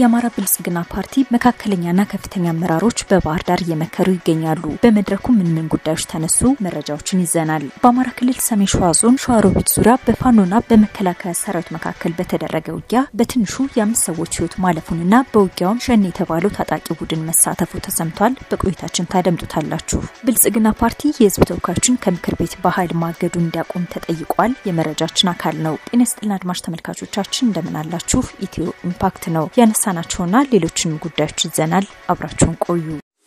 የአማራ ብልጽግና ፓርቲ መካከለኛና ከፍተኛ አመራሮች በባህር ዳር እየመከሩ ይገኛሉ። በመድረኩ ምን ምን ጉዳዮች ተነሱ? መረጃዎችን ይዘናል። በአማራ ክልል ሰሜን ሸዋ ዞን ሸዋሮቢት ዙሪያ በፋኖና በመከላከያ ሰራዊት መካከል በተደረገ ውጊያ በትንሹ የአምስት ሰዎች ህይወት ማለፉንና በውጊያውም ሸኔ የተባለው ታጣቂ ቡድን መሳተፉ ተሰምቷል። በቆይታችን ታደምጡታላችሁ። ብልጽግና ፓርቲ የህዝብ ተወካዮችን ከምክር ቤት በኃይል ማገዱን እንዲያቆም ተጠይቋል። የመረጃችን አካል ነው። ጤና ይስጥልን አድማጭ ተመልካቾቻችን እንደምን አላችሁ? ኢትዮ ኢምፓክት ነው ያነሳናቸውና ሌሎችንም ጉዳዮች ይዘናል። አብራችሁን ቆዩ።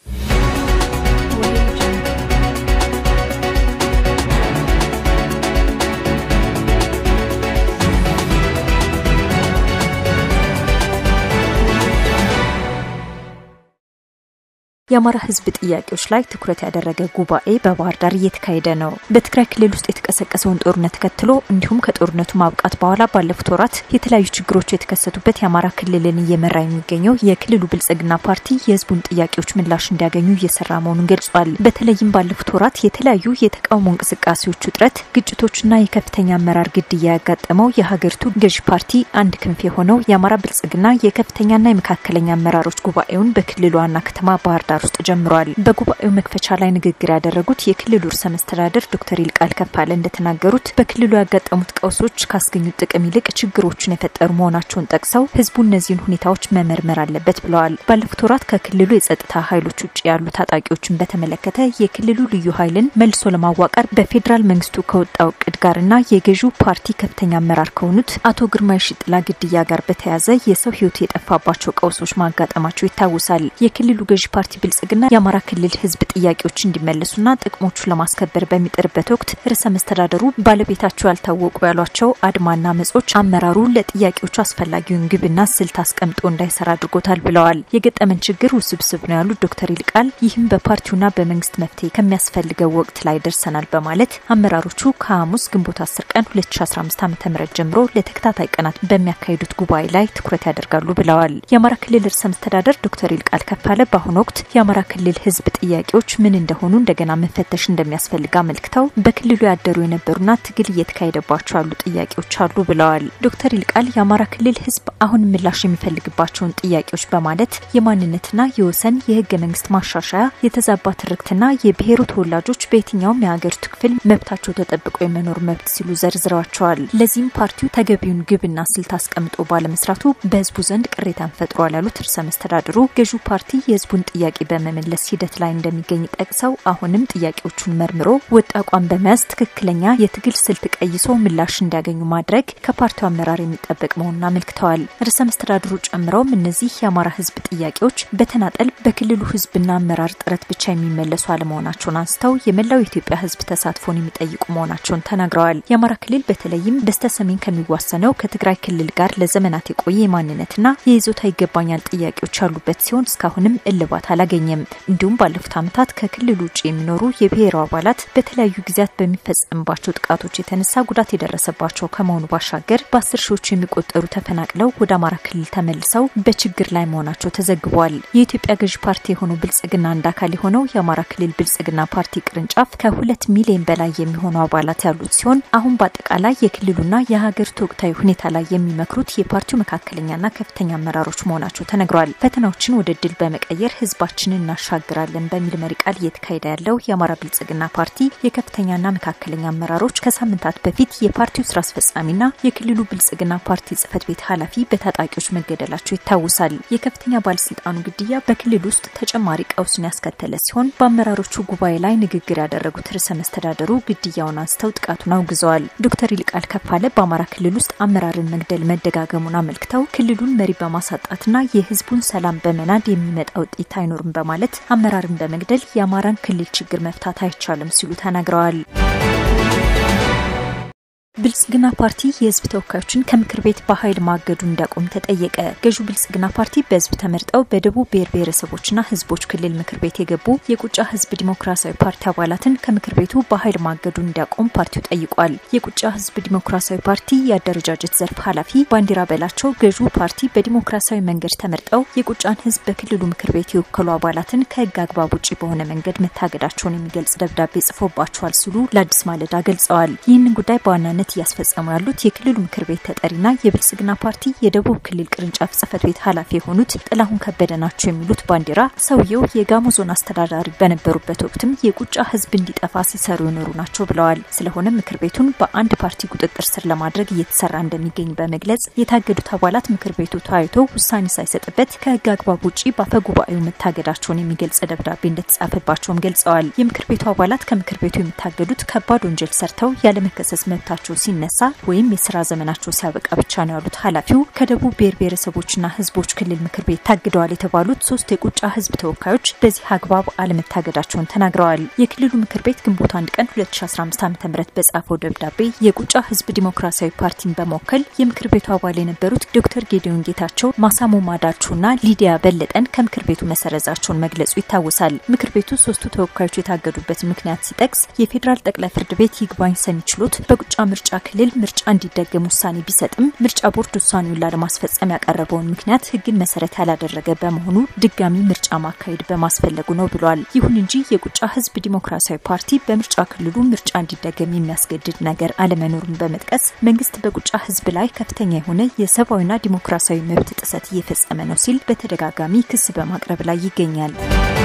የአማራ ህዝብ ጥያቄዎች ላይ ትኩረት ያደረገ ጉባኤ በባህር ዳር እየተካሄደ ነው። በትግራይ ክልል ውስጥ የተቀሰቀሰውን ጦርነት ተከትሎ እንዲሁም ከጦርነቱ ማብቃት በኋላ ባለፉት ወራት የተለያዩ ችግሮች የተከሰቱበት የአማራ ክልልን እየመራ የሚገኘው የክልሉ ብልጽግና ፓርቲ የህዝቡን ጥያቄዎች ምላሽ እንዲያገኙ እየሰራ መሆኑን ገልጿል። በተለይም ባለፉት ወራት የተለያዩ የተቃውሞ እንቅስቃሴዎች ውጥረት፣ ግጭቶችና የከፍተኛ አመራር ግድያ ያጋጠመው የሀገሪቱ ገዢ ፓርቲ አንድ ክንፍ የሆነው የአማራ ብልጽግና የከፍተኛና የመካከለኛ አመራሮች ጉባኤውን በክልሉ ዋና ከተማ ባህር ዳር ውስጥ ጀምሯል። በጉባኤው መክፈቻ ላይ ንግግር ያደረጉት የክልሉ ርዕሰ መስተዳደር ዶክተር ይልቃል ከፋለ እንደተናገሩት በክልሉ ያጋጠሙት ቀውሶች ካስገኙት ጥቅም ይልቅ ችግሮችን የፈጠሩ መሆናቸውን ጠቅሰው ህዝቡ እነዚህን ሁኔታዎች መመርመር አለበት ብለዋል። ባለፉት ወራት ከክልሉ የጸጥታ ኃይሎች ውጭ ያሉ ታጣቂዎችን በተመለከተ የክልሉ ልዩ ኃይልን መልሶ ለማዋቀር በፌዴራል መንግስቱ ከወጣው እቅድ ጋርና የገዢው ፓርቲ ከፍተኛ አመራር ከሆኑት አቶ ግርማ የሺጥላ ግድያ ጋር በተያያዘ የሰው ህይወት የጠፋባቸው ቀውሶች ማጋጠማቸው ይታወሳል። የክልሉ ገዢ ፓርቲ ብልጽግና የአማራ ክልል ህዝብ ጥያቄዎች እንዲመለሱና ጥቅሞቹን ለማስከበር በሚጥርበት ወቅት ርዕሰ መስተዳደሩ ባለቤታቸው ያልታወቁ ያሏቸው አድማና መጾች አመራሩ ለጥያቄዎቹ አስፈላጊውን ግብና ስልት አስቀምጦ እንዳይሰራ አድርጎታል ብለዋል። የገጠመን ችግር ውስብስብ ነው ያሉት ዶክተር ይልቃል ይህም በፓርቲውና በመንግስት መፍትሄ ከሚያስፈልገው ወቅት ላይ ደርሰናል በማለት አመራሮቹ ከሐሙስ ግንቦት 10 ቀን 2015 ዓ ም ጀምሮ ለተከታታይ ቀናት በሚያካሂዱት ጉባኤ ላይ ትኩረት ያደርጋሉ ብለዋል። የአማራ ክልል ርዕሰ መስተዳደር ዶክተር ይልቃል ከፋለ በአሁኑ ወቅት የአማራ ክልል ህዝብ ጥያቄዎች ምን እንደሆኑ እንደገና መፈተሽ እንደሚያስፈልግ አመልክተው በክልሉ ያደሩ የነበሩና ትግል እየተካሄደባቸው ያሉ ጥያቄዎች አሉ ብለዋል። ዶክተር ይልቃል የአማራ ክልል ህዝብ አሁን ምላሽ የሚፈልግባቸውን ጥያቄዎች በማለት የማንነትና የወሰን የህገ መንግስት ማሻሻያ፣ የተዛባ ትርክትና የብሔሩ ተወላጆች በየትኛውም የሀገሪቱ ክፍል መብታቸው ተጠብቆ የመኖር መብት ሲሉ ዘርዝረዋቸዋል። ለዚህም ፓርቲው ተገቢውን ግብና ስልት አስቀምጦ ባለመስራቱ በህዝቡ ዘንድ ቅሬታን ፈጥሯል ያሉት ርዕሰ መስተዳድሩ ገዢው ፓርቲ የህዝቡን ጥያቄ በመመለስ ሂደት ላይ እንደሚገኝ ጠቅሰው አሁንም ጥያቄዎቹን መርምሮ ወጥ አቋም በመያዝ ትክክለኛ የትግል ስልት ቀይሶ ምላሽ እንዲያገኙ ማድረግ ከፓርቲው አመራር የሚጠበቅ መሆኑን አመልክተዋል። ርዕሰ መስተዳድሩ ጨምረውም እነዚህ የአማራ ህዝብ ጥያቄዎች በተናጠል በክልሉ ህዝብና አመራር ጥረት ብቻ የሚመለሱ አለመሆናቸውን አንስተው የመላው የኢትዮጵያ ህዝብ ተሳትፎን የሚጠይቁ መሆናቸውን ተናግረዋል። የአማራ ክልል በተለይም በስተ ሰሜን ከሚዋሰነው ከትግራይ ክልል ጋር ለዘመናት የቆየ የማንነትና የይዞታ ይገባኛል ጥያቄዎች ያሉበት ሲሆን እስካሁንም እልባት አላገኘም። እንዲሁም ባለፉት ዓመታት ከክልሉ ውጭ የሚኖሩ የብሔሩ አባላት በተለያዩ ጊዜያት በሚፈጸምባቸው ጥቃቶች የተነሳ ጉዳት የደረሰባቸው ከመሆኑ ባሻገር በአስር ሺዎች የሚቆጠሩ ተፈናቅለው ወደ አማራ ክልል ተመልሰው በችግር ላይ መሆናቸው ተዘግቧል። የኢትዮጵያ ገዢ ፓርቲ የሆነው ብልጽግና አንድ አካል የሆነው የአማራ ክልል ብልጽግና ፓርቲ ቅርንጫፍ ከሁለት ሚሊዮን በላይ የሚሆኑ አባላት ያሉት ሲሆን አሁን በአጠቃላይ የክልሉና የሀገሪቱ ወቅታዊ ሁኔታ ላይ የሚመክሩት የፓርቲው መካከለኛና ከፍተኛ አመራሮች መሆናቸው ተነግሯል። ፈተናዎችን ወደ ድል በመቀየር ህዝባችንን እናሻግራለን በሚል መሪ ቃል እየተካሄደ ያለው የአማራ ብልጽግና ፓርቲ የከፍተኛና መካከለኛ አመራሮች ከሳምንታት በፊት የፓርቲው ስራ አስፈጻሚና የክልሉ ብልጽግና ፓርቲ ጽህፈት ቤት ኃላፊ በታጣቂዎች መገደላቸው ይታወሳል። የከፍተኛ ባለስልጣኑ ግድያ በክልል ውስጥ ተጨማሪ ቀውስን ያስከተለ ሲሆን በአመራሮቹ ጉባኤ ላይ ንግግር ያደረጉት ርዕሰ መስተዳደሩ ግድያውን አንስተው ጥቃቱን አውግዘዋል። ዶክተር ይልቃል ከፋለ በአማራ ክልል ውስጥ አመራርን መግደል መደጋገሙን አመልክተው ክልሉን መሪ በማሳጣትና የህዝቡን ሰላም በመናድ የሚመጣ ውጤት አይኖርም በማለት አመራርን በመግደል የአማራን ክልል ችግር መፍታት አይቻልም ሲሉ ተናግረዋል። ብልጽግና ፓርቲ የህዝብ ተወካዮችን ከምክር ቤት በኃይል ማገዱ እንዲያቆም ተጠየቀ። ገዢው ብልጽግና ፓርቲ በህዝብ ተመርጠው በደቡብ ብሔር ብሔረሰቦችና ህዝቦች ክልል ምክር ቤት የገቡ የቁጫ ህዝብ ዲሞክራሲያዊ ፓርቲ አባላትን ከምክር ቤቱ በኃይል ማገዱ እንዲያቆም ፓርቲው ጠይቋል። የቁጫ ህዝብ ዲሞክራሲያዊ ፓርቲ የአደረጃጀት ዘርፍ ኃላፊ ባንዲራ በላቸው ገዢው ፓርቲ በዲሞክራሲያዊ መንገድ ተመርጠው የቁጫን ህዝብ በክልሉ ምክር ቤት የወከሉ አባላትን ከህግ አግባብ ውጭ በሆነ መንገድ መታገዳቸውን የሚገልጽ ደብዳቤ ጽፎባቸዋል ሲሉ ለአዲስ ማለዳ ገልጸዋል። ይህንን ጉዳይ በዋናነት በዋናነት እያስፈጸሙ ያሉት የክልሉ ምክር ቤት ተጠሪና የብልጽግና ፓርቲ የደቡብ ክልል ቅርንጫፍ ጽህፈት ቤት ኃላፊ የሆኑት ጥላሁን ከበደ ናቸው የሚሉት ባንዲራ ሰውየው የጋሞ ዞን አስተዳዳሪ በነበሩበት ወቅትም የቁጫ ህዝብ እንዲጠፋ ሲሰሩ የኖሩ ናቸው ብለዋል። ስለሆነ ምክር ቤቱን በአንድ ፓርቲ ቁጥጥር ስር ለማድረግ እየተሰራ እንደሚገኝ በመግለጽ የታገዱት አባላት ምክር ቤቱ ተወያይቶ ውሳኔ ሳይሰጥበት ከህግ አግባብ ውጪ በአፈ ጉባኤው መታገዳቸውን የሚገልጽ ደብዳቤ እንደተጻፈባቸውም ገልጸዋል። የምክር ቤቱ አባላት ከምክር ቤቱ የሚታገዱት ከባድ ወንጀል ሰርተው ያለመከሰስ መብታቸው ሲነሳ ወይም የስራ ዘመናቸው ሲያበቃ ብቻ ነው ያሉት ኃላፊው ከደቡብ ብሔር ብሔረሰቦችና ህዝቦች ክልል ምክር ቤት ታግደዋል የተባሉት ሶስት የቁጫ ህዝብ ተወካዮች በዚህ አግባብ አለመታገዳቸውን ተናግረዋል። የክልሉ ምክር ቤት ግንቦት አንድ ቀን 2015 ዓ ም በጻፈው ደብዳቤ የቁጫ ህዝብ ዲሞክራሲያዊ ፓርቲን በመወከል የምክር ቤቱ አባል የነበሩት ዶክተር ጌዲዮን ጌታቸው፣ ማሳሞ ማዳቾና ሊዲያ በለጠን ከምክር ቤቱ መሰረዛቸውን መግለጹ ይታወሳል። ምክር ቤቱ ሶስቱ ተወካዮች የታገዱበት ምክንያት ሲጠቅስ የፌዴራል ጠቅላይ ፍርድ ቤት ይግባኝ ሰሚ ችሎት በቁጫ ምርጫ ክልል ምርጫ እንዲደገም ውሳኔ ቢሰጥም ምርጫ ቦርድ ውሳኔውን ላለማስፈጸም ያቀረበውን ምክንያት ህግን መሰረት ያላደረገ በመሆኑ ድጋሚ ምርጫ ማካሄድ በማስፈለጉ ነው ብሏል። ይሁን እንጂ የቁጫ ህዝብ ዲሞክራሲያዊ ፓርቲ በምርጫ ክልሉ ምርጫ እንዲደገም የሚያስገድድ ነገር አለመኖሩን በመጥቀስ መንግስት በቁጫ ህዝብ ላይ ከፍተኛ የሆነ የሰብአዊና ዲሞክራሲያዊ መብት ጥሰት እየፈጸመ ነው ሲል በተደጋጋሚ ክስ በማቅረብ ላይ ይገኛል።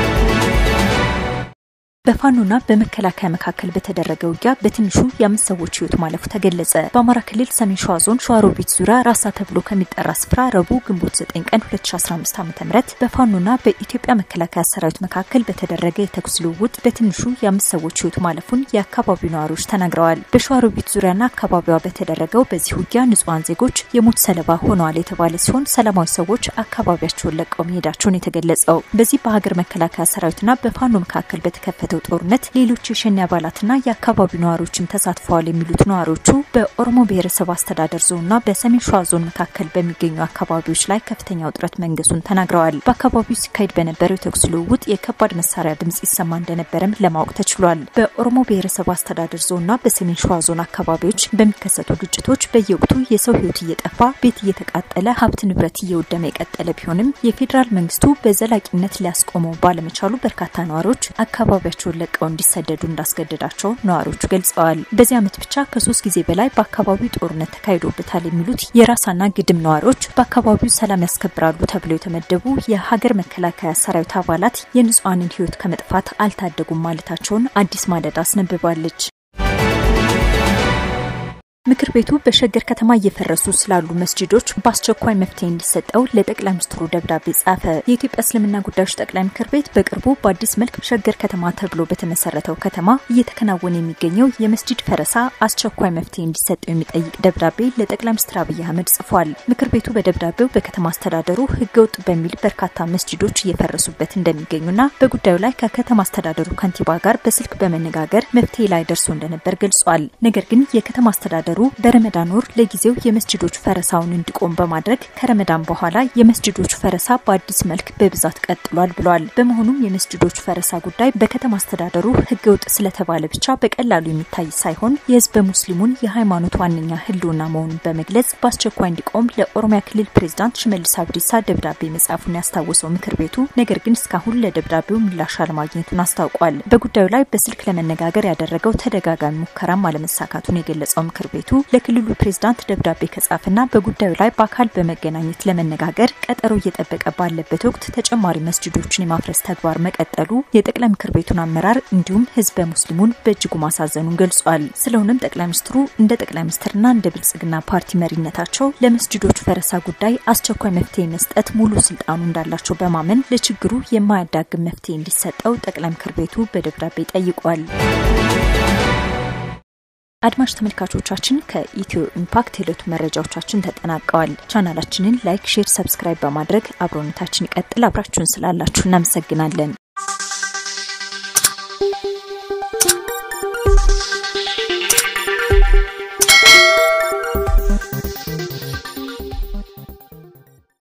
በፋኖና በመከላከያ መካከል በተደረገ ውጊያ በትንሹ የአምስት ሰዎች ህይወት ማለፉ ተገለጸ። በአማራ ክልል ሰሜን ሸዋ ዞን ሸዋሮቢት ዙሪያ ራሳ ተብሎ ከሚጠራ ስፍራ ረቡዕ ግንቦት 9 ቀን 2015 ዓ ም በፋኖና በኢትዮጵያ መከላከያ ሰራዊት መካከል በተደረገ የተኩስ ልውውጥ በትንሹ የአምስት ሰዎች ህይወት ማለፉን የአካባቢው ነዋሪዎች ተናግረዋል። በሸዋሮቢት ዙሪያና አካባቢዋ በተደረገው በዚህ ውጊያ ንጹሐን ዜጎች የሞት ሰለባ ሆነዋል የተባለ ሲሆን ሰላማዊ ሰዎች አካባቢያቸውን ለቀው መሄዳቸውን የተገለጸው በዚህ በሀገር መከላከያ ሰራዊትና በፋኖ መካከል በተከፈተው ጦርነት ሌሎች የሸኔ አባላትና የአካባቢው ነዋሪዎችም ተሳትፈዋል የሚሉት ነዋሪዎቹ በኦሮሞ ብሔረሰብ አስተዳደር ዞንና በሰሜን ሸዋ ዞን መካከል በሚገኙ አካባቢዎች ላይ ከፍተኛ ውጥረት መንገሱን ተናግረዋል። በአካባቢው ሲካሄድ በነበረው የተኩስ ልውውጥ የከባድ መሳሪያ ድምጽ ይሰማ እንደነበረም ለማወቅ ተችሏል። በኦሮሞ ብሔረሰብ አስተዳደር ዞንና በሰሜን ሸዋ ዞን አካባቢዎች በሚከሰቱ ግጭቶች በየወቅቱ የሰው ህይወት እየጠፋ ቤት እየተቃጠለ ሀብት ንብረት እየወደመ የቀጠለ ቢሆንም የፌዴራል መንግስቱ በዘላቂነት ሊያስቆመው ባለመቻሉ በርካታ ነዋሪዎች አካባቢያቸው ለቀው እንዲሰደዱ እንዳስገደዳቸው ነዋሪዎቹ ገልጸዋል። በዚህ ዓመት ብቻ ከሶስት ጊዜ በላይ በአካባቢው ጦርነት ተካሂዶበታል የሚሉት የራሳና ግድም ነዋሪዎች በአካባቢው ሰላም ያስከብራሉ ተብለው የተመደቡ የሀገር መከላከያ ሰራዊት አባላት የንጹሐንን ህይወት ከመጥፋት አልታደጉም ማለታቸውን አዲስ ማለዳ አስነብባለች። ምክር ቤቱ በሸገር ከተማ እየፈረሱ ስላሉ መስጂዶች በአስቸኳይ መፍትሄ እንዲሰጠው ለጠቅላይ ሚኒስትሩ ደብዳቤ ጻፈ። የኢትዮጵያ እስልምና ጉዳዮች ጠቅላይ ምክር ቤት በቅርቡ በአዲስ መልክ ሸገር ከተማ ተብሎ በተመሰረተው ከተማ እየተከናወነ የሚገኘው የመስጂድ ፈረሳ አስቸኳይ መፍትሄ እንዲሰጠው የሚጠይቅ ደብዳቤ ለጠቅላይ ሚኒስትር አብይ አህመድ ጽፏል። ምክር ቤቱ በደብዳቤው በከተማ አስተዳደሩ ህገወጥ በሚል በርካታ መስጂዶች እየፈረሱበት እንደሚገኙና በጉዳዩ ላይ ከከተማ አስተዳደሩ ከንቲባ ጋር በስልክ በመነጋገር መፍትሄ ላይ ደርሶ እንደነበር ገልጿል። ነገር ግን የከተማ አስተዳደሩ በረመዳን ወር ለጊዜው የመስጅዶች ፈረሳውን እንዲቆም በማድረግ ከረመዳን በኋላ የመስጅዶች ፈረሳ በአዲስ መልክ በብዛት ቀጥሏል ብሏል። በመሆኑም የመስጅዶች ፈረሳ ጉዳይ በከተማ አስተዳደሩ ህገወጥ ስለተባለ ብቻ በቀላሉ የሚታይ ሳይሆን የህዝበ ሙስሊሙን የሃይማኖት ዋነኛ ህልውና መሆኑን በመግለጽ በአስቸኳይ እንዲቆም ለኦሮሚያ ክልል ፕሬዝዳንት ሽመልስ አብዲሳ ደብዳቤ መጻፉን ያስታወሰው ምክር ቤቱ ነገር ግን እስካሁን ለደብዳቤው ምላሽ አለማግኘቱን አስታውቋል። በጉዳዩ ላይ በስልክ ለመነጋገር ያደረገው ተደጋጋሚ ሙከራም አለመሳካቱን የገለጸው ምክር ቤቱ ለክልሉ ፕሬዝዳንት ደብዳቤ ከጻፈና በጉዳዩ ላይ በአካል በመገናኘት ለመነጋገር ቀጠሮ እየጠበቀ ባለበት ወቅት ተጨማሪ መስጅዶችን የማፍረስ ተግባር መቀጠሉ የጠቅላይ ምክር ቤቱን አመራር እንዲሁም ህዝበ ሙስሊሙን በእጅጉ ማሳዘኑን ገልጿል። ስለሆነም ጠቅላይ ሚኒስትሩ እንደ ጠቅላይ ሚኒስትርና እንደ ብልጽግና ፓርቲ መሪነታቸው ለመስጅዶች ፈረሳ ጉዳይ አስቸኳይ መፍትሄ መስጠት ሙሉ ስልጣኑ እንዳላቸው በማመን ለችግሩ የማያዳግም መፍትሄ እንዲሰጠው ጠቅላይ ምክር ቤቱ በደብዳቤ ጠይቋል። አድማጭ ተመልካቾቻችን ከኢትዮ ኢምፓክት የዕለቱ መረጃዎቻችን ተጠናቀዋል። ቻናላችንን ላይክ፣ ሼር፣ ሰብስክራይብ በማድረግ አብሮነታችን ይቀጥል። አብራችሁን ስላላችሁ እናመሰግናለን።